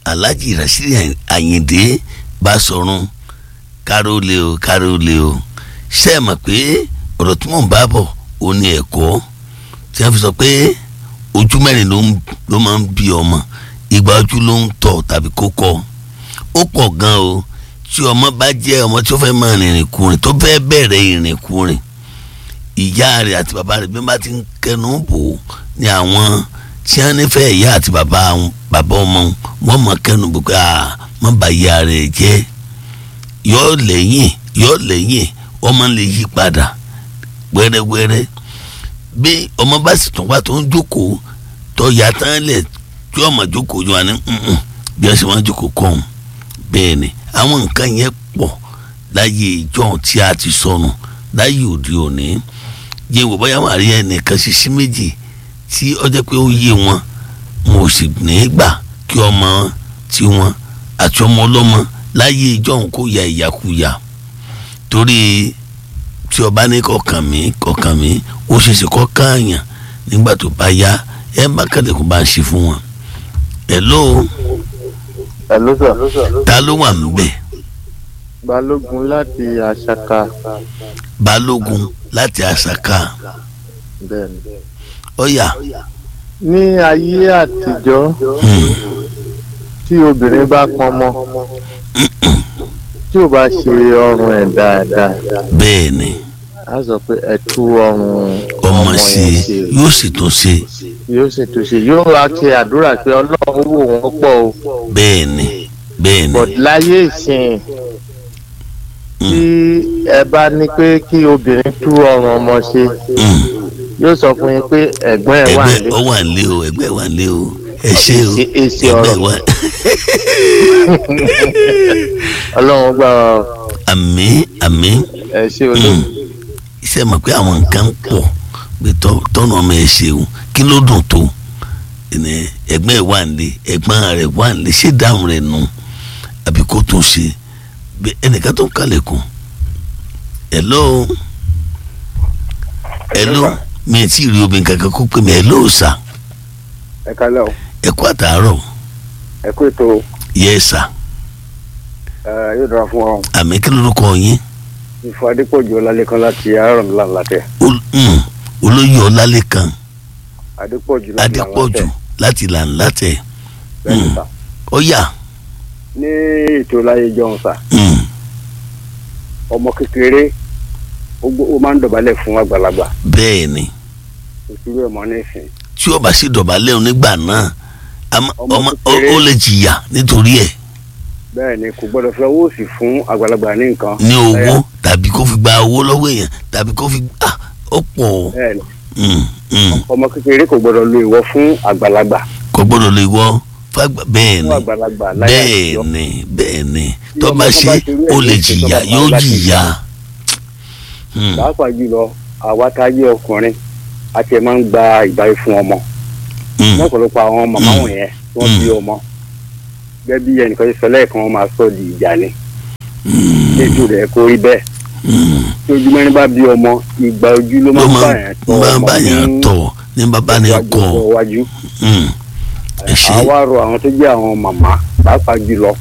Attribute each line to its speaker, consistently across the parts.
Speaker 1: alhaji rasheed ayinde basọ̀run káró lé o káró lé o ṣe é mọ̀ pé ọ̀rọ̀ tí mò ń bá bọ̀ ó ní ẹ̀kọ́ tí wọ́n fi sọ pé ojú mẹ́rin ló máa ń bí ọmọ ìgbà ojú ló ń tọ̀ tàbí kó kọ́ ó pọ̀ gan o tí ọmọ bá jẹ́ ọmọ tí ó fẹ́ máa rìnrìn kùnrin tó fẹ́ bẹ̀rẹ̀ ìrìn kùnrin ìyá rẹ̀ àti bàbá rẹ̀ bí wọ́n bá ti ń kẹnu bò ó ní àwọn tí wọ́n nífẹ̀ẹ́ ìyá àti bàbá bàbá ọmọ wọn mọ̀ kẹnu bò pé à má bà ìyá rẹ̀ jẹ́ yọ lẹ́yìn yọ lẹ́yìn ọmọ lè yí padà wẹ́rẹ́wẹ́rẹ́ bí ọmọ bá sì tún wá tó ń jókòó tó yà tán lẹ̀ tí ọmọ jókòó yọ wá ní bí wọ́n ṣe máa jókòó kọ́ ọ́n bẹ́ẹ̀ ni àwọn nǹkan yẹn pọ̀ láyé ìjọ tí a ti sọnù láyé òde òní yẹ wò bóyá wà rí ẹnìkan ṣiṣí méjì tí ó jẹ́ pé ó yé wọn mo sì ní gbà kí ọmọ tiwọn àti ọmọ ọlọ́mọ láyé ìjọ kó ya ìyàkuyà torí tí ọba ní kọkàn mí kọkàn mí ó ṣeéṣe kọ́ káàyàn nígbà tó bá yá ẹ bá kàdékùn bá ń ṣe fún wọn. hello.
Speaker 2: hello sir.
Speaker 1: ta ló wà níbẹ̀.
Speaker 2: balógun láti àṣàkà.
Speaker 1: balógun láti àṣàkà.
Speaker 2: bẹ́ẹ̀ni.
Speaker 1: ọ̀yà.
Speaker 2: ní ayé àtijọ́ tí obìnrin bá pọnmọ tí ò bá ṣe ọrùn ẹ̀ dáadáa.
Speaker 1: bẹ́ẹ̀ ni.
Speaker 2: a sọ pé ẹ tú ọrùn
Speaker 1: ọmọ ṣe yóò sì tún ṣe.
Speaker 2: yóò sì tún ṣe yóò wá ṣe àdúrà pé ọlọ́run wò wọ́n pọ̀ o.
Speaker 1: bẹ́ẹ̀ ni bẹ́ẹ̀ ni.
Speaker 2: but láyé ìsìn tí ẹ bá ní pé kí obìnrin tú ọrùn ọmọ ṣe yóò sọ fún yín pé ẹ̀gbọ́n ẹ̀ wà nílé.
Speaker 1: ẹgbẹ́ ọ wà nílé o ẹgbẹ́ wà nílé o ẹ ṣe o
Speaker 2: èsì
Speaker 1: ẹgbẹ́
Speaker 2: ọ̀rọ̀
Speaker 1: wà.
Speaker 2: ọlọ́run gbà wá o.
Speaker 1: àmín àmín
Speaker 2: ẹ ṣe olóògùn.
Speaker 1: iṣẹ́ mọ̀ pé àwọn nǹkan pọ̀ pé tọ́- tọ́nà ọmọ ẹ ṣeun kí ló dùn tó ẹnẹ ẹgbẹ́ ẹ wà nílé ẹ̀gbọ́n rẹ̀ wà nílé ṣé dáhùn rẹ̀ nù àbí kó tún ṣe bí ẹnìkan tó ń kalẹ̀kùn hello hello mi ì tí ì rí obìnrin kankan kó pè mí hello sà
Speaker 3: ẹ kálẹ̀ o
Speaker 1: ẹ kú àtàárọ̀
Speaker 3: ẹ kú ètò
Speaker 1: yes sà
Speaker 3: ẹ yóò dára fún ọ
Speaker 1: àmì kí lórúkọ yín
Speaker 3: ìfọ adépọ̀jù ọlálẹ́kan láti arọ́mìlà látẹ̀
Speaker 1: Ol- mm, olóyè ọlálẹ́kan
Speaker 3: adépọ̀jù láti
Speaker 1: adépọ̀jù láti làǹlàtẹ̀
Speaker 3: bẹ́ẹ̀ni sà
Speaker 1: ó yá
Speaker 3: ní ètò láyé jọ̀hún sà
Speaker 1: mm,
Speaker 3: ọmọ kékeré ó gbó- ó máa ń dọ̀bálẹ̀ fún àgbàlagbà
Speaker 1: bẹ́ẹ̀ ni
Speaker 3: òṣèré ọmọ nísìn
Speaker 1: tí ó bá sì dọ̀bálẹ̀ onígbà náà àmọ́-
Speaker 3: Ọmọ
Speaker 1: ọmọ ó
Speaker 3: kékeré.
Speaker 1: ó lè jìyà nítorí ẹ̀
Speaker 3: bẹ́ẹ̀ ni kò gbọ́dọ̀ fi owó òsì fún àgbàlagbà ní nǹkan
Speaker 1: ní owó
Speaker 3: Ẹ̀yà,
Speaker 1: tàbí kó fi gba owó lọ́wọ́ èèyàn tàbí kó fi ah, ó pọ̀
Speaker 3: bẹ́ẹ̀ ni
Speaker 1: mm, mm,
Speaker 3: ọmọ kékeré kò gbọ́dọ̀ lo ìwọ fún àgbàlagbà
Speaker 1: kò gbọ́dọ̀ lè wọ́ fàgbà bẹ́ẹ̀
Speaker 3: fún
Speaker 1: ni
Speaker 3: àgbàlagbà láyé
Speaker 1: bẹ́ẹ̀
Speaker 3: àtijọ́
Speaker 1: ni bẹ́ẹ̀ ni
Speaker 3: Tí
Speaker 1: tó
Speaker 3: ọmọ
Speaker 1: bá
Speaker 3: kan
Speaker 1: ṣe
Speaker 3: bá ṣe irú ẹ̀
Speaker 1: ó lè
Speaker 3: ní ìṣèjọba
Speaker 1: jìyà
Speaker 3: kan
Speaker 1: yóò
Speaker 3: láti
Speaker 1: jìyà. Mm,
Speaker 3: pàápàá jùlọ àwa tá a jẹ́ ọkùnrin a ti máa ń gba ìbáyé fún ọmọ
Speaker 1: mm,
Speaker 3: lọ́pọ̀lọpọ̀ àwọn màmá
Speaker 1: Mm.
Speaker 3: wọ̀nyẹn tí wọ́n bí ọmọ gẹ́gẹ́ bí ẹnìkan ṣe sọ lẹ́ẹ̀kan wọ́n máa sọ di ìjà ni
Speaker 1: mm,
Speaker 3: lójú rẹ̀ kó rí bẹ́ẹ̀
Speaker 1: mm.
Speaker 3: tí ojú mẹ́rin bá bí ọmọ ìgbà ojú ló
Speaker 1: ló
Speaker 3: máa ń bá
Speaker 1: máa
Speaker 3: yẹn tọ́
Speaker 1: máa
Speaker 3: ọmọ
Speaker 1: bá yàn
Speaker 3: ní
Speaker 1: tọ̀ ní bàbá ni
Speaker 3: iwájú
Speaker 1: kọ́
Speaker 3: ọjọ́ iwájú
Speaker 1: Mm, ẹ ṣe
Speaker 3: àwa rọ àwọn tó jẹ́ àwọn màmá pàápàá jùlọ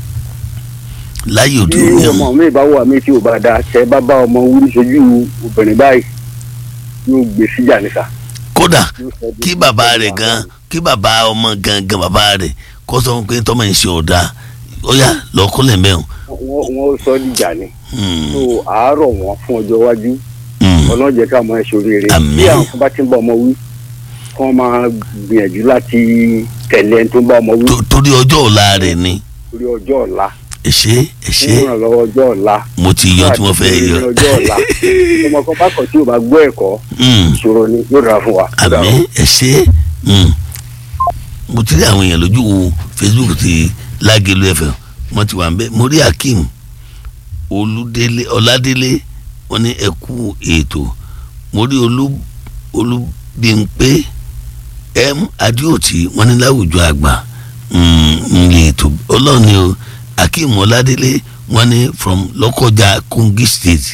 Speaker 1: láyé òde
Speaker 3: tí
Speaker 1: òní
Speaker 3: ọmọ
Speaker 1: ọ̀hún
Speaker 3: mi bá wà mí tí ò bá da tẹ bá bá ọmọ wúrí sojú obìnrin báyìí yóò gbé síjà níta.
Speaker 1: kódà
Speaker 3: yóò sọ bí-
Speaker 1: kí bàbá rẹ̀ gan kí bàbá ọmọ gangan bàbá rẹ̀ kó sọ fún pé tọ́mọ yìí ṣe ọ̀dà ó yá lọ́kúnlẹ̀ mẹ́rin.
Speaker 3: wọ́n wọ́n sọ dìjà ni
Speaker 1: Mm,
Speaker 3: tó àárọ̀ wọn fún ọjọ́ iwájú
Speaker 1: mm,
Speaker 3: ọlọ́run jẹ́ ká mọ ẹ̀ sóríire
Speaker 1: Àmín.
Speaker 3: bí àwọn kan bá ti ń bá ọmọ wí kí wọ́n máa gbìyànjú láti tẹ̀lé ẹni tó ń bá ọmọ wí
Speaker 1: tó- torí ọjọ́ ọ̀la rẹ̀ ni
Speaker 3: lórí ọjọ́ ọ̀la
Speaker 1: ẹ ṣé ẹ ṣé
Speaker 3: fún ìrànlọ́wọ́ ọjọ́ ọ̀la
Speaker 1: mo ti yọ tí mo fẹ́
Speaker 3: láti
Speaker 1: yọ.
Speaker 3: ní ọjọ́ ọ̀la ọmọ kan bá kọ̀ tí ò bá gbọ́ ẹ̀kọ́
Speaker 1: Mm,
Speaker 3: ìṣòro ni yóò dára fún wa. Ó dára.
Speaker 1: àmín ẹ ṣé Mm. mo ti rí àwọn èèyàn lójú Facebook ti Lágẹ̀lú FM mo ti wà ń bẹ mo rí Akeem Olúdélé Ọládélé wọ́n ní ẹ kú ètò mo rí olú olúbímpé m adéòtí wọ́n ní láwùjọ àgbà nílé ètò ọlọ́ọ̀ni o akeem ọládélé wọ́n ní from lọ́kọjá kogi state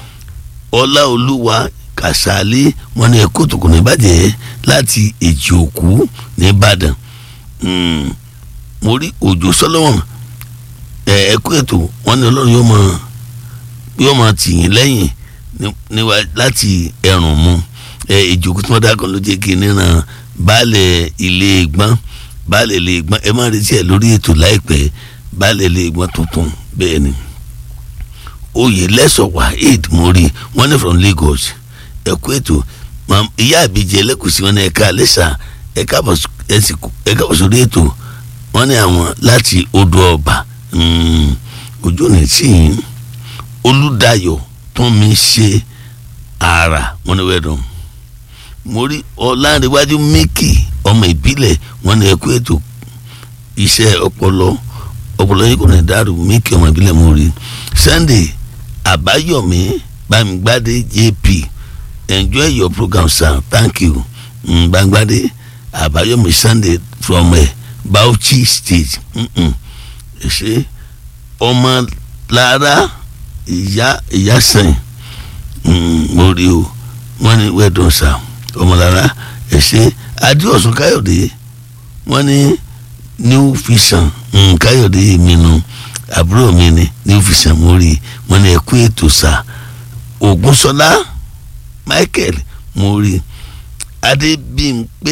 Speaker 1: ọláolúwa kàsálí wọ́n ní ẹ̀kọ́ tòkùn nìbàjẹ́ láti èjì òkú nìbàdàn mo rí òjò Solomon ẹ ẹ kú ètò wọn ní ọlọ́run yóò máa yóò máa tì yín lẹ́yìn níwá láti ẹ̀rùn mu ẹ ìjókòó tí wọ́n dá kan ló jẹ́ kí níran baálẹ̀ ilé ìgbọ́n baálẹ̀ ilé ìgbọ́n ẹ má retí ẹ lórí ètò láìpẹ́ baálẹ̀ ilé ìgbọ́n tuntun bẹ́ẹ̀ ni oyè lẹ́sọ̀ waheed mori wọ́n ní from Lagos ẹ kú ètò ìyá àbíjẹ ẹlẹ́kùsí wọn ní ẹ̀ka àlẹ́sà ẹ̀ka àbọ̀ sórí ètò wọ́n ní àwọn láti odò ọba ojú ní tí olùdáyọ̀ tó mi ṣe ara wọn ní wẹ́ẹ̀dùn mo rí ọ̀làǹrẹ̀wájú míkì ọmọ ìbílẹ̀ wọn ní ẹ̀kú ètò iṣẹ́ ọpọlọ ọpọlọ yìí kò ní dàrú míkì ọmọ ìbílẹ̀ mo rí Sunday àbáyọ̀mí bámigbádé jp enjoy your program sir thank you bámigbádé àbáyọ̀mí Sunday from uh, Bauchi state ṣe ọmọ lára ìyá ìyá sẹ́yìn mo rí o wọ́n ní wẹ́ẹ̀dùn sá ọmọ lára ẹ̀ṣẹ́ adéọ̀sùn káyọ̀dé wọ́n ní new vision káyọ̀dé mi nu àbúrò mi ni new vision mo rí wọ́n ní ẹ̀kú ètò sá ògúnṣọlá michael mo rí adébímpé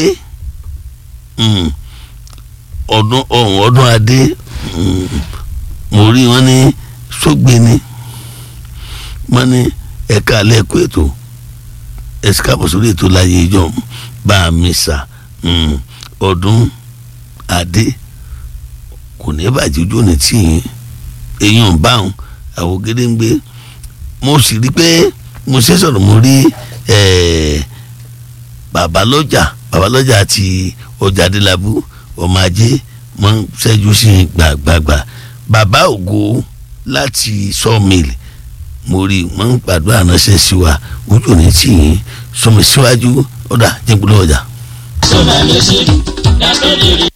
Speaker 1: ọdún ọ̀hún ọdún adé mo rí wọn ní sógbéni wọn ní ẹ̀ka alẹ́ ẹ̀kọ́ ètò ẹ̀sìkápọ̀ sórí ètò láyé ìjọ bá a mi sà ọdún adé kò ní bàjẹ́ ojú òní tì yín èèyàn báwọn àwọn gédéǹgbé mo sì rí pé mo ṣe sọ̀rọ̀ mo rí babalọ́jà babalọ́jà àti ọjà adélábù ọmọ ajé mọ ń ṣẹ́jú sí gbàgbàgbà bàbá ògo láti sawmill mo rí wọn ń gbàdúrà ránṣẹ́ sí wa ojú ní tì yín sọmi síwájú ọ̀dà jẹ́gbọ́n ọjà.
Speaker 4: sọ́mà ló ṣe dákẹ́ lè rí.